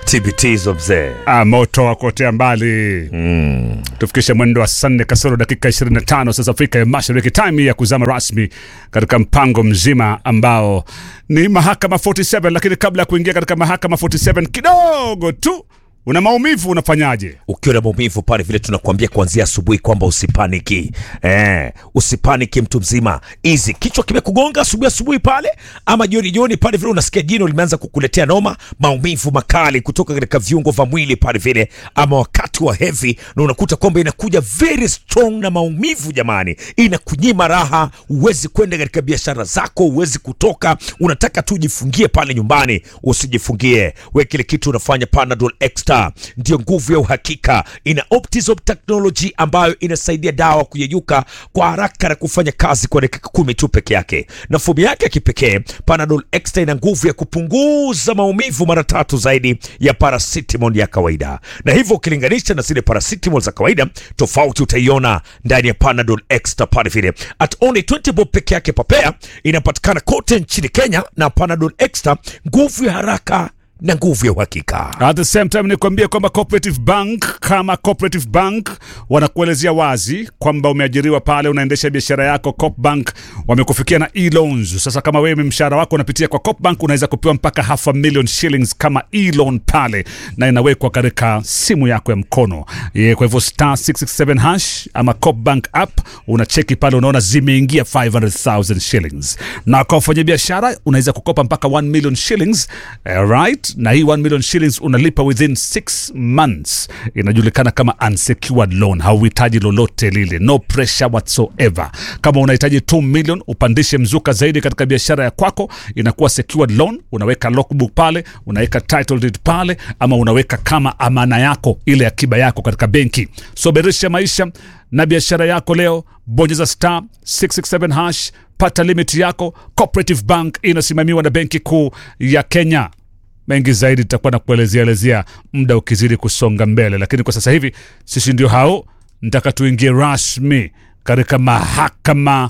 tibitizo mzee Ah, moto wa kuotea mbali mm. tufikishe mwendo wa saa nne kasoro dakika 25 sasa Afrika ya Mashariki, time ya kuzama rasmi katika mpango mzima ambao ni mahakama 47. Lakini kabla ya kuingia katika mahakama 47, kidogo tu una maumivu, unafanyaje? ukiwa na maumivu pale vile tunakuambia kuanzia asubuhi kwamba usipaniki eh, usipaniki mtu mzima hizi kichwa kimekugonga asubuhi asubuhi pale ama jioni jioni pale vile unasikia jino limeanza kukuletea noma maumivu makali kutoka katika viungo vya mwili pale vile ama wakati wa heavy na unakuta kwamba inakuja very strong na maumivu jamani inakunyima raha huwezi kwenda katika biashara zako huwezi kutoka unataka tu ujifungie pale nyumbani usijifungie we kile kitu unafanya panadol extra ndio nguvu ya uhakika ina optisop technology ambayo inasaidia dawa kuyeyuka kwa haraka na kufanya kazi kwa dakika kumi tu peke yake na fomu yake ya kipekee panadol extra ina nguvu ya kupunguza maumivu mara tatu zaidi ya paracetamol ya kawaida na hivyo ukilinganisha na zile paracetamol za kawaida tofauti utaiona ndani ya panadol extra pale vile at only 20 bob peke yake papea inapatikana kote nchini kenya na panadol extra nguvu ya haraka na nguvu ya uhakika At the same time nikwambie kwamba Cooperative Bank kama Cooperative Bank wanakuelezea wazi kwamba umeajiriwa pale, unaendesha biashara yako. Coop Bank wamekufikia na e-loans. Sasa kama wewe mshahara wako unapitia kwa Coop Bank, unaweza kupewa mpaka half a million shillings kama e-loan pale, na inawekwa katika simu yako ya mkono. Ye, kwa hivyo star 667 hash ama Coop Bank app unacheki pale, unaona zimeingia 500,000 shillings, na kwa wafanyabiashara unaweza kukopa mpaka 1 million shillings eh, right na hii 1 million shillings unalipa within 6 months inajulikana kama unsecured loan hauhitaji lolote lile no pressure whatsoever kama unahitaji 2 million upandishe mzuka zaidi katika biashara ya kwako inakuwa secured loan unaweka logbook pale unaweka title deed pale ama unaweka kama amana yako ile akiba yako katika benki soberesha maisha na biashara yako leo bonyeza star 667 hash pata limit yako cooperative bank inasimamiwa na benki kuu ya kenya mengi zaidi tutakuwa na kuelezea elezea muda ukizidi kusonga mbele lakini kwa sasa hivi sisi ndio hao ntaka tuingie rasmi katika mahakama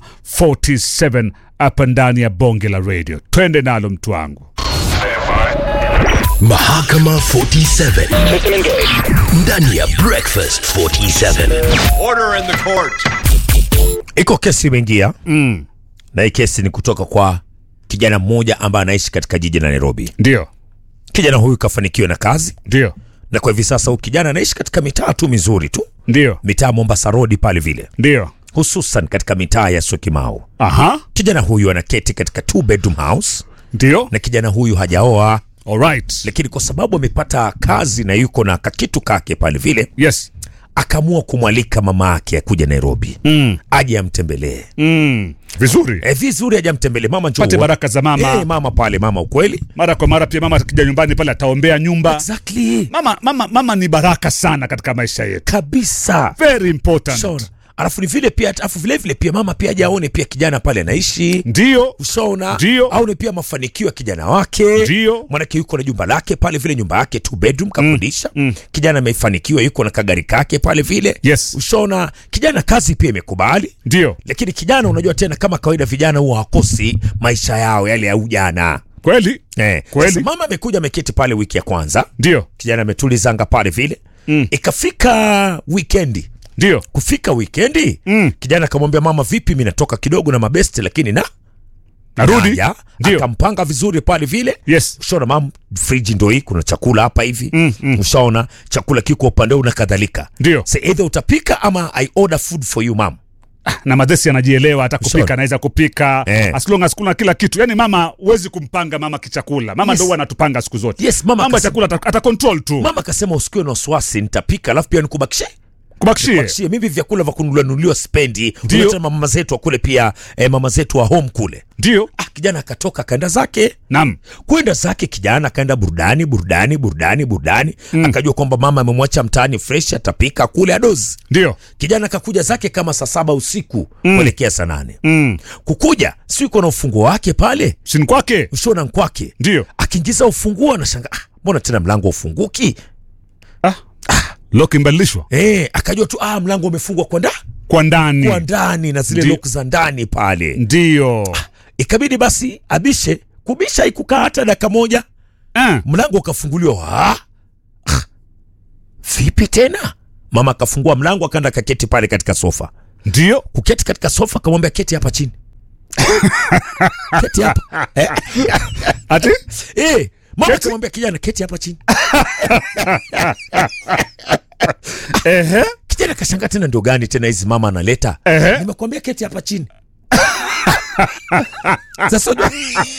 47 hapa ndani ya bonge la radio twende nalo mtu wangu Mahakama 47 ndani ya Breakfast 47. Order in the court. iko kesi imeingia mm. na hii kesi ni kutoka kwa kijana mmoja ambaye anaishi katika jiji la nairobi ndio kijana huyu kafanikiwa na kazi ndio na kwa hivi sasa huyu kijana anaishi katika mitaa tu mizuri tu ndio mitaa mombasa rodi pale vile ndio hususan katika mitaa ya sokimau aha kijana huyu anaketi katika two bedroom house ndio na kijana huyu hajaoa alright lakini kwa sababu amepata kazi na yuko na kakitu kake pale vile yes akaamua kumwalika mama yake akuja nairobi mm. aje amtembelee Mm. vizuri e, vizuri aje amtembelee mama njoo pate uone. baraka za mama Eh, mama pale mama ukweli mara kwa mara pia mama akija nyumbani pale ataombea nyumba exactly mama, mama, mama ni baraka sana katika maisha yetu kabisa very important Ushaona? alafu ni vile pia alafu vile vile pia mama pia aje aone pia kijana pale anaishi ndio ushaona Ndio. aone pia mafanikio ya kijana wake Ndio. mwanake yuko na jumba lake pale vile nyumba yake two bedroom kakodisha mm. kijana amefanikiwa yuko na kagari kake pale vile Yes. ushaona kijana kazi pia imekubali ndio lakini kijana unajua tena kama kawaida vijana huwa hawakosi maisha yao yale ya ujana kweli eh. Kweli. Sasa mama amekuja ameketi pale wiki ya kwanza ndio kijana ametulizanga pale vile mm. ikafika wikendi ndio kufika wikendi Mm. kijana akamwambia mama vipi mi natoka kidogo na mabesti lakini na narudi Naja, ndio akampanga vizuri pale vile yes ushaona mam friji ndo hii kuna chakula hapa hivi Mm, mm. ushaona chakula kiko upande huu na kadhalika ndio so either utapika ama i order food for you mam na madhesi anajielewa hata kupika Ushaona? anaweza kupika Eh. as long as kuna kila kitu yani mama huwezi kumpanga mama kichakula mama Yes. ndo huwa anatupanga siku zote Yes, mama mambo ya akasema- chakula ata, ata control tu mama akasema usikiwe na wasiwasi nitapika alafu pia nikubakishe kubakishie Kubakishie. mimi vyakula vya kununuliwa spendi Ndio. Unajua tena mama zetu wa kule pia eh, mama zetu wa home kule ndio ah, kijana akatoka akaenda zake nam kwenda zake kijana akaenda burudani burudani burudani burudani mm. akajua kwamba mama amemwacha mtaani fresh atapika kule adozi ndio kijana akakuja zake kama saa saba usiku kuelekea saa nane mm. kukuja siuko na ufunguo wake pale sini kwake ushona nkwake ndio akiingiza ufunguo anashanga ah, mbona tena mlango ufunguki ah. lock imbadilishwa eh, akajua tu ah, mlango umefungwa kwa nda kwa ndani kwa ndani na zile Ndi- lock za ndani pale ndio ikabidi basi abishe kubisha ikukaa hata dakika moja ah. mlango ukafunguliwa ah, vipi tena mama akafungua mlango akaenda kaketi pale katika sofa ndio kuketi katika sofa akamwambia keti hapa chini keti hapa eh, ati eh, mama Keti? akamwambia kijana keti hapa chini ehe kijana kashangaa tena ndio gani tena hizi mama analeta Ehe. nimekwambia keti hapa chini sasa unajua-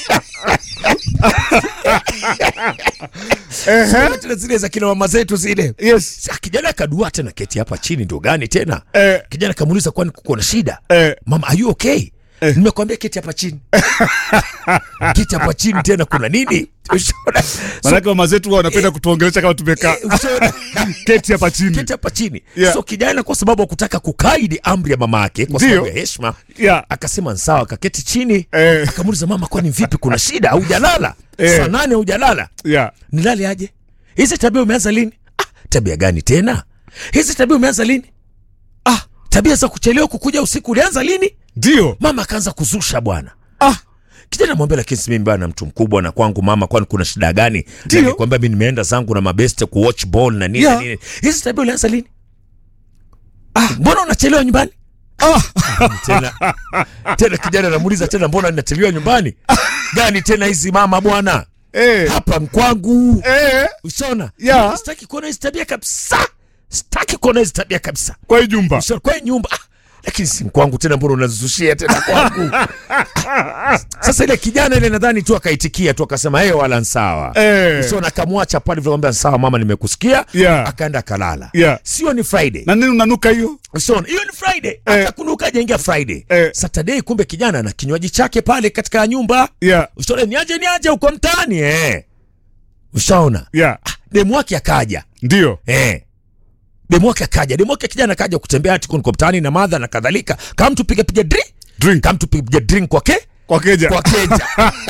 ehe tena zile za kina mama zetu zile yes Sa, kijana akadua tena keti hapa chini ndio gani tena eh, kijana kamuuliza kwani kuko na shida eh, mama are you okay nimekwambia keti hapa chini keti hapa chini tena kuna nini Ushaona? So, manake mama zetu huwa wanapenda kutuongelesha kama tumekaa ushaona? keti hapa chini keti hapa chini Yeah. so kijana kwa sababu akutaka kukaidi amri ya mama yake kwa Ndio. sababu ya heshima yeah. akasema nsawa akaketi chini Eh. akamuuliza mama kwani vipi kuna shida haujalala Eh. saa nane haujalala yeah. nilale aje hizi tabia umeanza lini ah, tabia gani tena hizi tabia umeanza lini ah, tabia za kuchelewa kukuja usiku ulianza lini ndio mama akaanza kuzusha bwana ah, kijana mwambia lakini si mimi bana mtu mkubwa na kwangu mama kwani kuna shida gani Ndio. kwamba mi nimeenda zangu na mabeste kuwatch ball na nini Yeah. na nini hizi tabia ulianza lini ah, mbona unachelewa nyumbani ah. tena tena kijana anamuuliza tena mbona ninachelewa nyumbani gani tena hizi mama bwana eh, hapa mkwangu eh, ushaona Yeah. sitaki kuona hizi tabia kabisa sitaki kuona hizi tabia kabisa kwa hii jumba Ushaona, kwa hii nyumba ah, lakini si kwangu tena mbona unazushia tena kwangu sasa ile kijana ile nadhani tu akaitikia tu akasema hey, wala nsawa eh, ushaona akamwacha pale vile kwambia sawa mama nimekusikia Yeah. akaenda akalala Yeah. sio ni friday na nini unanuka hiyo Ushaona, hiyo ni Friday. Eh. Akakunuka jaingia Friday. Eh. Saturday kumbe kijana na kinywaji chake pale katika nyumba. yeah. Ushaona ni aje ni aje uko mtaani eh. Ushaona? yeah. Demu wake akaja. ndio Eh. Demu wake akaja. Demu wake kijana akaja kutembea ati niko mtaani na madha na kadhalika. Kama mtu piga piga drink. drink Kama mtu piga drink kwake kwa keja kwa keja.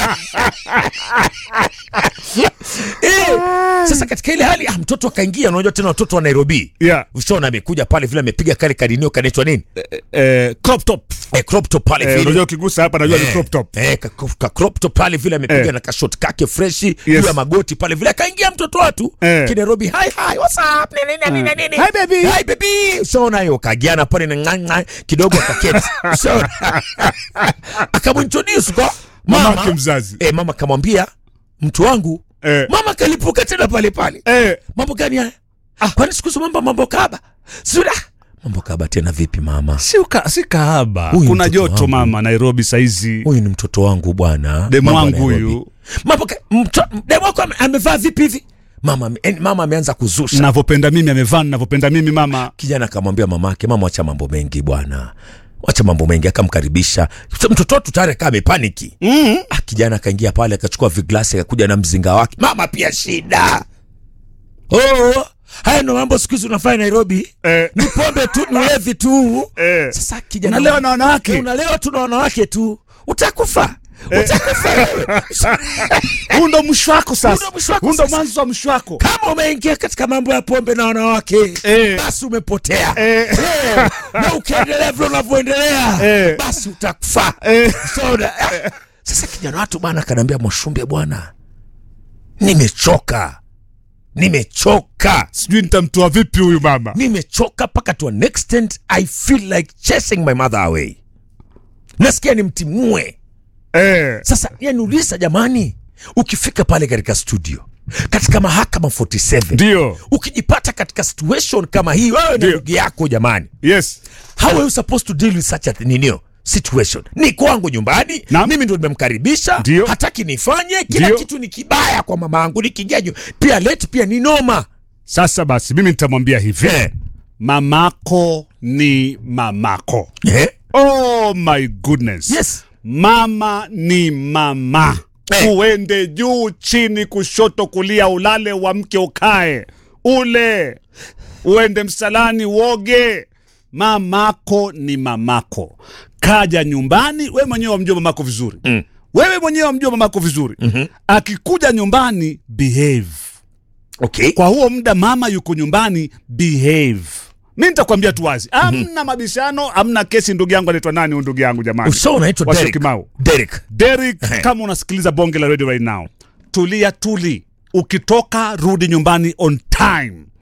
eh. Sasa katika ile hali ah, mtoto akaingia unajua tena watoto wa Nairobi. yeah. Ushaona amekuja pale vile amepiga kale kadinio kanaitwa nini? eh, crop top Eh, crop top pale eh, vile. unajua ukigusa hapa najua ni Eh, crop top eh, ka, ka crop top pale vile amepiga Eh. na kashot kake freshi Yes. juu ya magoti pale vile akaingia mtoto watu Eh. kinairobi hi hi what's up nini nini nini nini Hi, baby. hi baby usaona hiyo kagiana pale na nganga kidogo akaketi usaona akamintroduce kwa Mamake mama mzazi. eh, mama kamwambia mtu wangu Eh. mama kalipuka tena pale pale eh, mambo gani haya ah, kwani siku hizo mambo mambo kaba sura mambo kaba tena vipi mama si, uka, si kahaba Huyu kuna mtoto joto wangu. mama nairobi saizi huyu ni mtoto wangu bwana Demu Mambo ya wangu Nairobi. huyu. Mambo ka- mto- demu wako ame- amevaa vipi hivi mama ame- yani mama ameanza kuzusha navyopenda mimi amevaa navyopenda mimi mama kijana akamwambia mamake mama wacha mambo mengi bwana wacha mambo mengi akamkaribisha Sasa mtoto wetu tayari akaa amepaniki mm. ah, kijana akaingia pale akachukua viglasi akakuja na mzinga wake mama pia shida oh, haya ndo mambo siku hizi unafanya nairobi eh, ni pombe tu ni ulevi tu eh. sasa kijana Unalewa na wanawake? Eh, unalewa tu na wanawake tu utakufa utakufa wewe huu ndo mwisho wako Huu sasa ndo mwisho wako huu ndo sasa. mwanzo wa mwisho wako kama umeingia katika mambo ya pombe na wanawake Eh. basi umepotea Eh. Eh, na ukiendelea vile unavyoendelea Eh. basi utakufa Eh. Soda. Ah. sasa kijana watu bwana akanaambia mwashumbe bwana nimechoka nimechoka sijui nitamtoa vipi huyu mama nimechoka mpaka to an extent i feel like chasing my mother away nasikia nimtimue eh. sasa yaniuliza jamani ukifika pale katika studio katika mahakama 47 ndio ukijipata katika situation kama hii wewe na Ndio. ndugu yako jamani yes how are you supposed to deal with such a ninio situation ni kwangu nyumbani Naam. mimi ndo nimemkaribisha Ndio. hataki nifanye kila Ndio. kitu ni kibaya kwa mama yangu nikijajo pia leti pia ni noma sasa basi mimi nitamwambia hivi Eh. mamako ni mamako eh? oh my goodness yes mama ni mama Eh. uende juu chini kushoto kulia ulale uamke ukae ule uende msalani uoge mamako ni mamako kaja nyumbani we mwenyewe wamjua mamako vizuri mm. wewe mwenyewe wamjua mamako vizuri mm-hmm. akikuja nyumbani behave okay kwa huo muda mama yuko nyumbani behave mi nitakwambia tu wazi amna mabishano amna kesi ndugu yangu anaitwa nani huyu ndugu yangu jamani so unaitwa Wasio Derek Kimau. Derek Derek, Ehe. kama unasikiliza bonge la radio right now, tulia tuli. Ukitoka rudi nyumbani on time,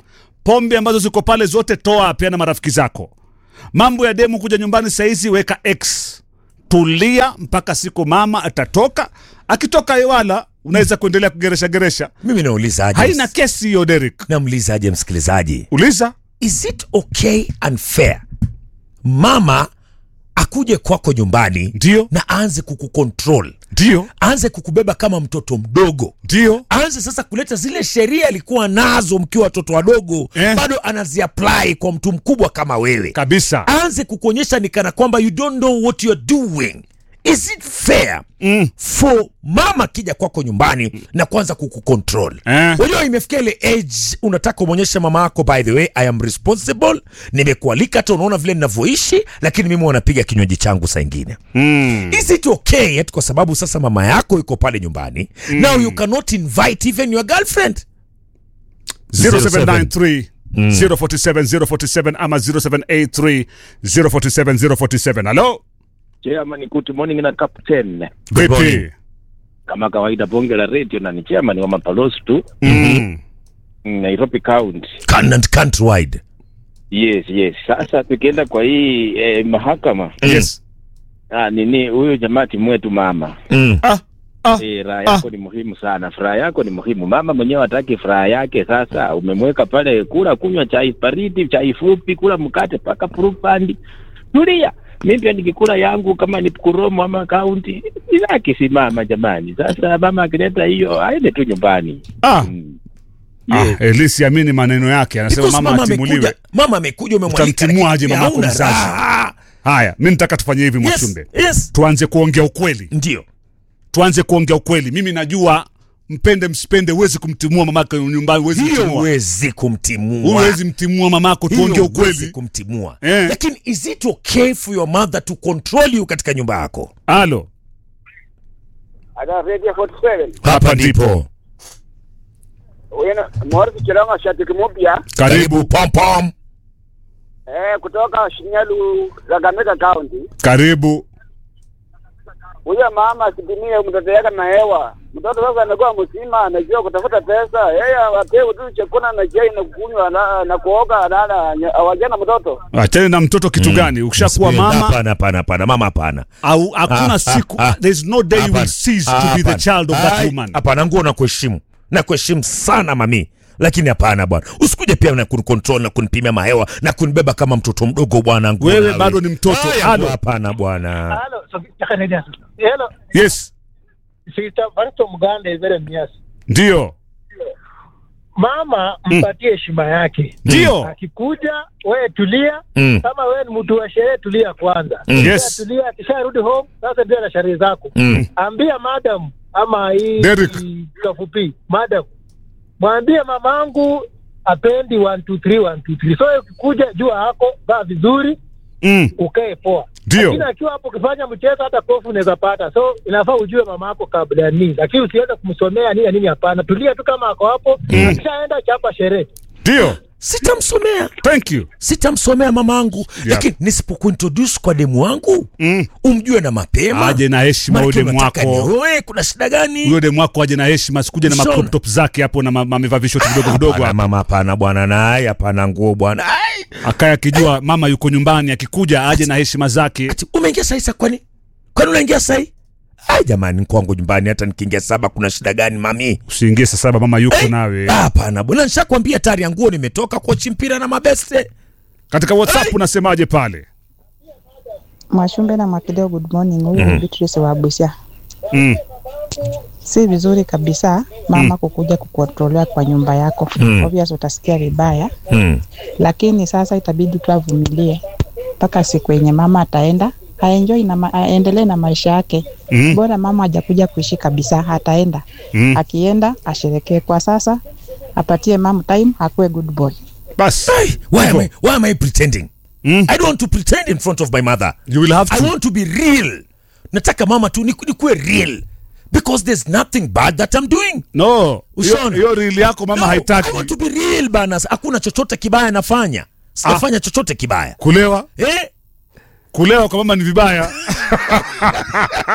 pombe ambazo ziko pale zote toa, peana marafiki zako. Mambo ya demu kuja nyumbani saizi, weka x, tulia mpaka siku mama atatoka. Akitoka Ewala unaweza kuendelea kugeresha geresha, mimi nauliza aje haina kesi hiyo. Derek, namuliza aje msikilizaji uliza is it okay and fair mama akuje kwako nyumbani ndio, na aanze kukukontrol ndio, aanze kukubeba kama mtoto mdogo ndio, aanze sasa kuleta zile sheria alikuwa nazo mkiwa watoto wadogo Eh. bado anaziapply kwa mtu mkubwa kama wewe kabisa. aanze kukuonyesha ni kana kwamba you don't know what you're doing is it fair Mm. for mama akija kwako nyumbani na kuanza kukucontrol Eh. unajua imefikia ile age unataka umwonyeshe mama yako by the way i am responsible nimekualika hata unaona vile ninavyoishi lakini mimi wanapiga kinywaji changu saa ingine Mm. is it okay eti kwa sababu sasa mama yako iko pale nyumbani now you cannot invite even your girlfriend 0793 047 047 ama 0783 047 047. Halo, Chairman, good morning na captain. Good morning. vipi? Kama kawaida bonge la radio na ni chairman wa mapalosi tu Mm. mm, Nairobi County. Can and countrywide Yes, yes. Sasa tukienda kwa hii eh, mahakama Yes. ah, nini huyu jamaa timwetu mama mm. Ah, ah, eh, raha yako ni muhimu sana, furaha yako ni muhimu. Mama mwenyewe hataki furaha yake. Sasa umemweka pale, kula kunywa chai baridi, chai fupi, kula mkate paka purupandi, tulia. Mimi pia nikikula yangu kama ni kuromo ama kaunti ilaki simama jamani. Sasa mama akileta hiyo aende tu nyumbani. ah. Mm. Ah, Elisi amini maneno yake, anasema Because mama mama atimuliwe. amekuja mama amekuja umemwalika Utamtimua aje lakini mamako hauna mzazi? raha. Haya, mi nitaka tufanye hivi yes, Mwachumbe, yes. tuanze kuongea ukweli, ndio tuanze kuongea ukweli. Mimi najua mpende msipende, huwezi kumtimua mamako nyumbani, huwezi hiyo kumtimua, huwezi kumtimua huwezi mtimua mamako. Hiyo Tuongee huwezi ukweli. kumtimua Eh. lakini is it okay for your mother to control you katika nyumba yako Halo, Ada Radio 47. hapa ndipo. Wena Morris Chilonga shabiki mpya Karibu, pom pom eh, kutoka Shinyalu Kakamega County. karibu. Huyo mama asitimie mtoto yake na hewa. Mtoto sasa anakuwa mzima, anajua kutafuta pesa. Yeye apewe tu chakula na chai na kunywa na, na kuoga alala awajana mtoto. Achane na mtoto kitu gani? Ukishakuwa mama hapana hapana hapana mama hapana au hakuna Ah, siku, ah, ah. there is no day you will Hapana. cease Ah, to be the hapana. child of that Ai, woman. hapana nguo na kuheshimu na kuheshimu sana mami lakini hapana bwana usikuje pia na kunikontrol na kunipimia mahewa na kunibeba kama mtoto mdogo bwana Nguo Wewe nawe. bado ni mtoto. Aya, Halo. hapana bwana Halo, so hello. Yes, Sita Barto Muganda Evere Mias. ndio, Mama mpatie heshima yake. ndio. Akikuja wewe tulia, Mm. kama wewe ni mtu wa sherehe tulia kwanza. Mm. Yes. Tulia, akisharudi home sasa ndio na sherehe zako. Mm. Ambia madam ama hii Derek. kafupi madam, mwambie mamangu apendi 1 2 3 1 2 3. So ukikuja jua hako vaa vizuri, Mm, ukae poa. Ndio. Lakini akiwa hapo ukifanya mchezo hata kofu unaweza pata. So inafaa ujue mama yako kabla ya nini. Lakini usiweze kumsomea nini na nini hapana. Tulia tu kama ako hapo. Akishaenda chapa sherehe. ndio. sitamsomea Thank you. sitamsomea mamangu lakini nisipokuintroduce kwa demu wangu Mm. umjue na mapema Aje na heshima Maana huyo demu unataka wako. nioe, kuna shida gani Huyo demu wako aje na heshima, sikuje na Shona. macrop top zake hapo na ma- amevaa vishoti vidogo vidogo Hapana, hapo. mama hapana bwana naye hapana nguo bwana Ai! Akaya akijua mama yuko nyumbani, akikuja aje na heshima zake. ati umeingia sahi sa kwani kwani unaingia sahi ai jamani kwangu nyumbani hata nikiingia saba kuna shida gani mami Usiingie saa saba mama yuko nawe. Ah, hapana bwana nishakwambia tayari ya nguo nimetoka kochi mpira na mabeste Katika WhatsApp unasemaje pale? Mwashumbe na Mwakideo, good morning. Huyu ni Beatrice wa Busia. Mm. Si vizuri kabisa mama kukuja kukontrolea kwa nyumba yako. Obvious utasikia vibaya, hmm. lakini sasa itabidi tu avumilie mpaka siku yenye mama ataenda aenjoy na ma, aendelee na maisha yake. Mm. Bora mama hajakuja kuishi kabisa, ataenda Mm. akienda asherekee. Kwa sasa apatie mama time, akuwe good boy. Bas. Ai, why, am Hivyo. I, why am I pretending Mm. I don't want to pretend in front of my mother You will have I to. want to be real nataka mama tu niku- nikuwe real because there's nothing bad that I'm doing No. Hiyo Ushaona? hiyo reel yako mama No, haitaki. I want to be real bana hakuna chochote kibaya nafanya sijafanya chochote kibaya Kulewa, eh? kulewa kwa mama ni vibaya.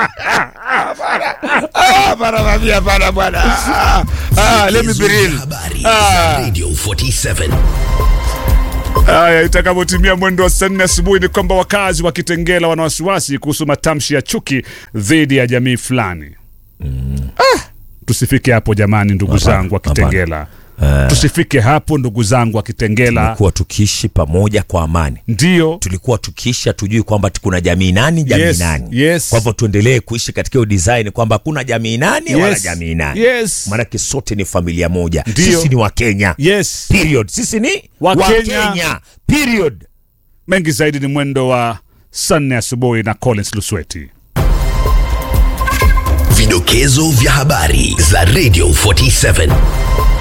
Hapana, mami, hapana bwana. Ah, let me be real. Habari za Radio 47. Haya, itakavyotimia mwendo wa saa nne asubuhi ni kwamba wakazi wa Kitengela wana wasiwasi kuhusu matamshi ya chuki dhidi ya jamii fulani. Ah, tusifike hapo jamani, ndugu Hapana, zangu wa hapana. Kitengela, tusifike hapo ndugu zangu wa Kitengela. tulikuwa tukiishi pamoja kwa amani Ndio tulikuwa tukiishi hatujui kwamba kuna jamii nani jamii Yes, nani yes. kwa hivyo tuendelee kuishi katika hiyo design kwamba hakuna jamii nani wala Yes, jamii nani yes. maanake sote ni familia moja Ndio. sisi ni wakenya yes. period sisi ni Wakenya. wakenya period Mengi zaidi ni mwendo wa saa nne asubuhi na Collins Lusweti. Vidokezo vya habari za Radio 47.